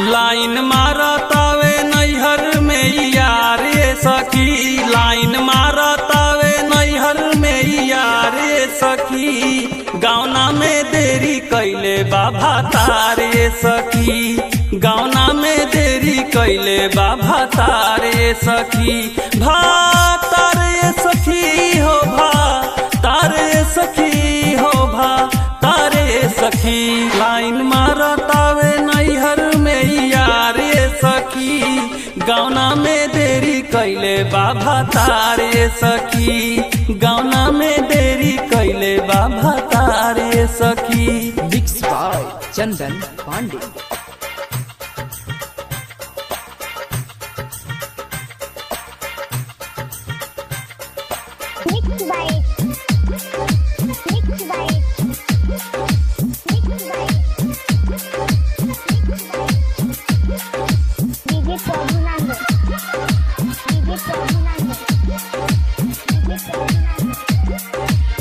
line मारतावे नैहर में यार ये सखी लाइन मारतावे नैहर में यार ये सखी गावना में देरी कैले बाबा तारे सखी गावना में देरी कैले बाबा तारे सखी भा तारे सखी हो भा तारे सखी हो भा तारे सखी लाइन मारतावे नैहर में यार ये सखी गावना में देरी कैले बाबा तारे सखी गावना में देरी कैले बाबा तारे सखी mix by Chandan Pandey Mixed by Mixed by Mixed by DJ Prabhunanda DJ Prabhunanda DJ Prabhunanda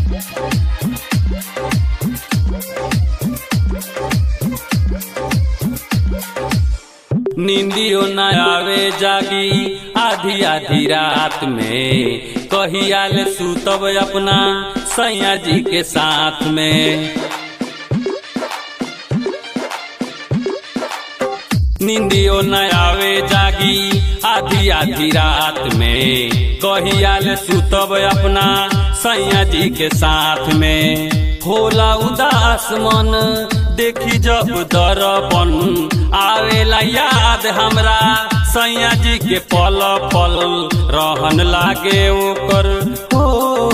नींदियो न आवे जागी आधी आधी रात में कहियाल सुतब अपना सैया जी के साथ में नींदियो न आवे जागी आधी आधी रात में कहियाल सुतब अपना सैया जी के साथ में होला उदास मन देखी जब दरपन आवेला याद हमरा सैया जी के पल पल रहन लागे ओकर हो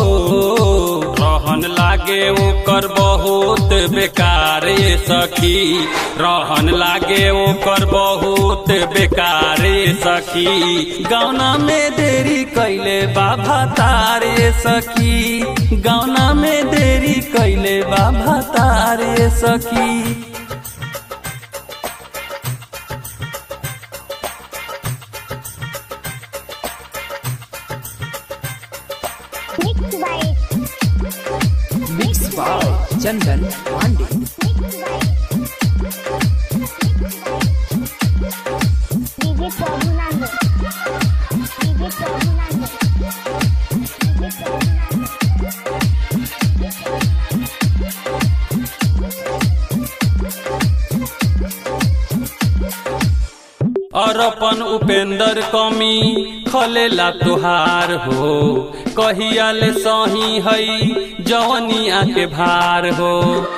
रहन लागे ओकर बहुत बेकार ये सखी रहन लागे ओकर बहुत बेकार ये सखी गौना में देरी कैले बाबा तारे सखी गौना में देरी कैले बाबा तारे सखी Mixed by mix by Chandan Pandey DJ Prabhunanda DJ Prabhunanda DJ Prabhunanda और अपन उपेंद्र कमी खलेला तुहार हो कहियाल सही हई जवनिया के भार हो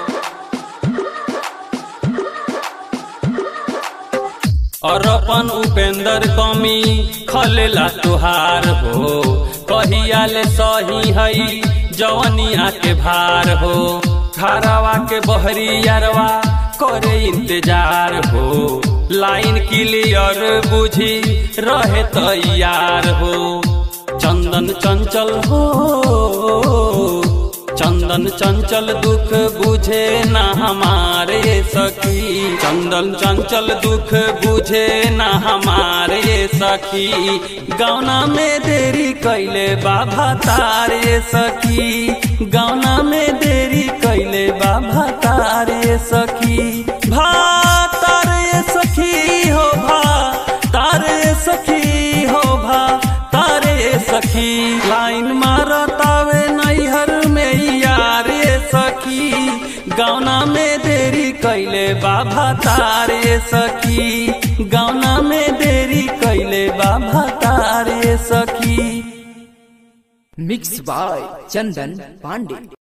और अपन उपेंद्र कमी खलेला तुहार हो कहियाल सही हई जवनिया के भार हो घरवा के बहरी यारवा करे इंतजार हो लाइन क्लियर बुझी रहे तैयार हो चंदन चंचल हो चंदन चंचल दुख बुझे ना हमारे सखी चंदन चंचल दुख बुझे ना हमारे सखी गौना में देरी कैले बाबा तारे सखी गौना में देरी कैले बाबा तारे सखी भा तारे सखी हो भा तारे सखी हो भा तारे सखी लाइन मारतावे नैहर में यार ये सखी गौना में देरी कैले बाबा तारे सखी गौना में देरी कैले बाबा तारे सखी मिक्स बाय चंदन पांडे